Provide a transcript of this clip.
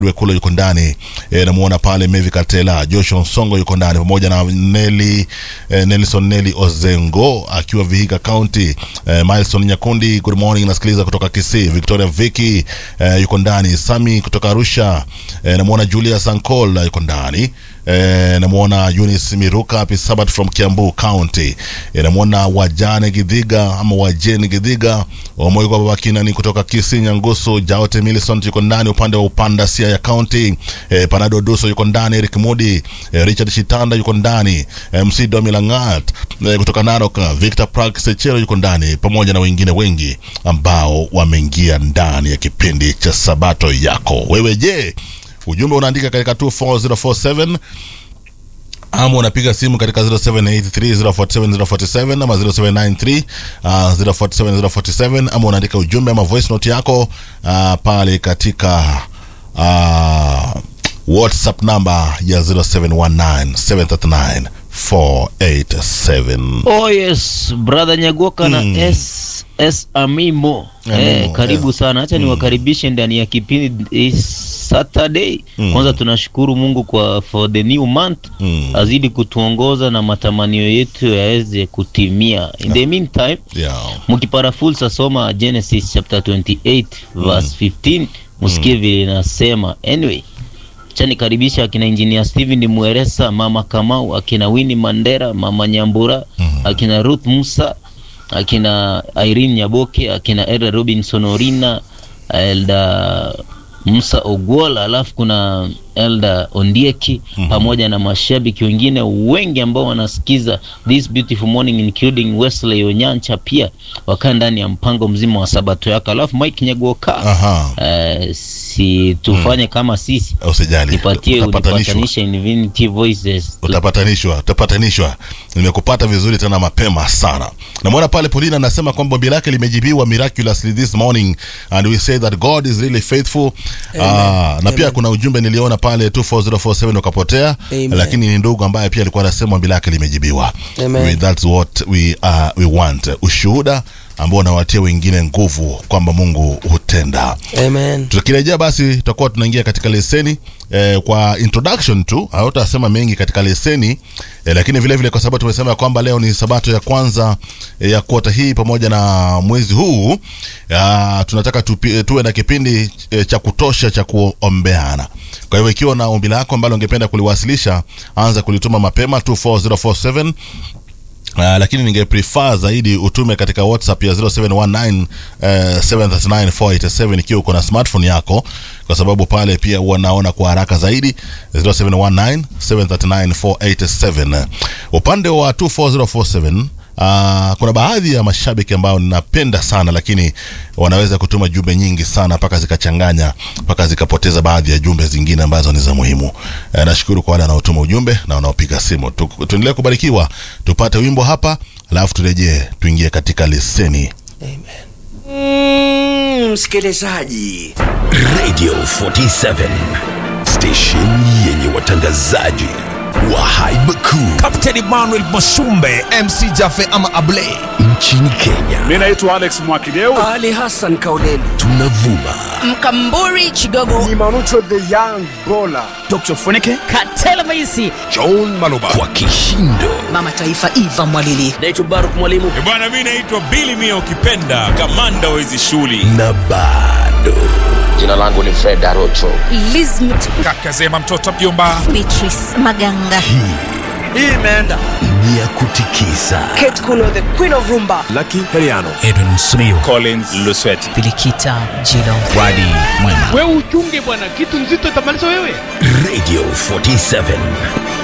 Wekula yuko ndani e, namuona pale Mevi Katela, Joshua Nsongo yuko ndani pamoja na Neli e, Nelson Neli Ozengo akiwa Vihiga County. E, Milson Nyakundi, good morning, nasikiliza kutoka Kisii. Victoria Viki e, yuko ndani. Sami kutoka Arusha. E, namuona Julius Ankol yuko ndani. E, namuona Eunice Miruka happy Sabbath from Kiambu County. E, namuona Wajane Gidhiga ama Wajeni Gidhiga Omoyo kwa baba Kinani kutoka Kisii Nyangusu. Jaote Millicent yuko ndani upande wa Upanda Siaya County. E, Panado Duso yuko ndani. Eric Mudi e, Richard Shitanda yuko ndani. E, MC Domi Langat e, kutoka Narok. Victor Prak Sechero yuko ndani pamoja na wengine wengi ambao wameingia ndani ya kipindi cha Sabato yako. Wewe je, ujumbe unaandika katika 24047 ama unapiga simu katika 0783047047 ama 0793 uh, 047047 ama unaandika ujumbe ama voice note yako uh, pale katika uh, whatsapp namba ya 0719739487 Oh yes, brother Nyagoka Mm. na S S Amimo. Amimo, Eh, karibu yeah. sana. Acha niwakaribishe ndani ya kipindi this Saturday. Mm. Kwanza tunashukuru Mungu kwa for the new month. Mm. Azidi kutuongoza na matamanio yetu yaweze kutimia. In the meantime, yeah. mkipata fursa soma Genesis chapter 28 verse 15 msikie vile inasema. Anyway, acha nikaribisha akina engineer Steven Mweresa, mama Kamau, akina Winnie Mandera, mama Nyambura, akina Ruth Musa, akina Irene Nyaboke, akina Elda Robinson Orina, Elda Musa Ogwola, alafu kuna Elda Ondieki pamoja na mashabiki wengine wengi ambao wanasikiza this beautiful morning including Wesley Onyancha pia wakaa ndani ya mpango mzima wa sabato yako. Alafu Mike Nyagoka Aha. eh, si tufanye kama sisi Usijali, nipatie utapatanishwa. unipatanishe Infinity Voices utapatanishwa utapatanishwa nimekupata vizuri tena mapema sana namwona pale polina anasema kwamba ombi lake limejibiwa miraculously this morning and we say that god is really faithful Ah, na pia kuna ujumbe niliona pale 24047 ukapotea Amen. lakini ni ndugu ambaye pia alikuwa anasema ombi lake limejibiwa Amen. We- that's what we, uh, we want ushuhuda ambao unawatia wengine nguvu kwamba mungu hutenda Amen. tukirejea basi tutakuwa tunaingia katika leseni eh, kwa introduction tu hautasema mengi katika leseni eh, lakini vile vile kwa sababu tumesema ya kwamba leo ni sabato ya kwanza eh, ya kuota hii pamoja na mwezi huu ya, tunataka tupi, eh, tuwe na kipindi eh, cha kutosha cha kuombeana kwa hivyo ikiwa na ombi lako ambalo ungependa kuliwasilisha anza kulituma mapema 24047 Uh, lakini ninge prefer zaidi utume katika whatsapp ya 0719 uh, 739487 ikiwa uko na smartphone yako kwa sababu pale pia huwa naona kwa haraka zaidi 0719 739487 upande wa 24047 Uh, kuna baadhi ya mashabiki ambao ninapenda sana lakini wanaweza kutuma jumbe nyingi sana mpaka zikachanganya mpaka zikapoteza baadhi ya jumbe zingine ambazo ni za muhimu. Uh, nashukuru kwa wale wanaotuma ujumbe na wanaopiga simu. Tu, tuendelee kubarikiwa, tupate wimbo hapa alafu turejee tuingie katika leseni. Mm, msikilizaji Radio 47 station yenye watangazaji wa haiba kuu Captain Emmanuel Masumbe MC Jafe ama Ablay nchini Kenya. Mi naitwa Alex Mwakideu. Ali Hassan Kauleni Tunavuma Mkamburi Chigogo Dr. Funike. Katela Maisi John Maloba kwa kishindo Mama Taifa Eva Mwalili naitwa Baruk Mwalimu bwana mi naitwa bili mia ukipenda kamanda wa hizi shughuli na bado Jina langu ni Fred Arocho. Lizmit kaka Zema mtoto mjomba Beatrice Maganga ni ya kutikisa Kate Kuno the Queen of Rumba Edwin Smio collins lusweti Filikita Jilo Wadi Mwema Radio 47